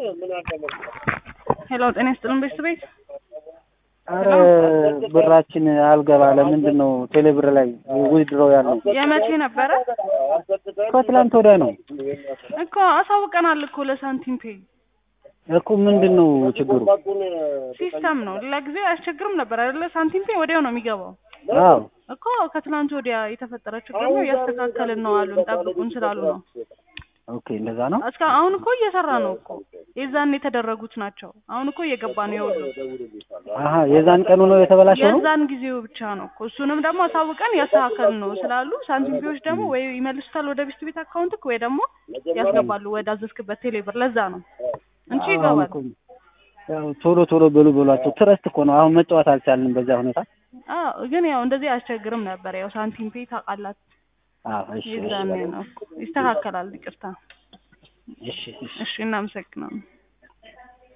ሄሎ ጤና ይስጥልን ቤተሰቤት አረ ብራችን አልገባ ለምንድን ነው ቴሌብር ላይ ዊዝድሮው ያለው? የመቼ ነበረ ከትላንት ወዲያ ነው እኮ አሳውቀናል እኮ ለሳንቲም ፔ እኮ ምንድን ነው ችግሩ? ሲስተም ነው ለጊዜው አያስቸግርም ነበር አይደለ ሳንቲም ፔ ወዲያው ነው የሚገባው አዎ እኮ ከትናንት ወዲያ የተፈጠረ ችግር ነው እያስተካከልን ነው አሉን ጠብቁን ስላሉ ነው ኦኬ እንደዛ ነው። እስከ አሁን እኮ እየሰራ ነው እኮ የዛን የተደረጉት ናቸው አሁን እኮ እየገባ ነው የሁሉ አሀ የዛን ቀኑ ነው የተበላሸው ነው። የዛን ጊዜው ብቻ ነው እኮ እሱንም ደግሞ አሳውቀን እያስተካከልን ነው ስላሉ ሳንቲም ፔዎች ደግሞ ወይ ይመልሱታል ወደ ቤስት ቤት አካውንትክ ወይ ደግሞ ያስገባሉ ወደ አዘዝክበት ቴሌብር ለዛ ነው እንጂ አሁን ይገባል እኮ ያው ቶሎ ቶሎ በሉ በሏቸው። ትረስት እኮ ነው። አሁን መጫወት አልቻልንም በዛ ሁኔታ። አዎ ግን ያው እንደዚህ አያስቸግርም ነበር ያው ሳንቲም ፔ ታውቃላት አዎ እሺ እሺ የዛኔ ነው ይስተካከላል ይቅርታ እሺ እሺ እሺ እናመሰግናለን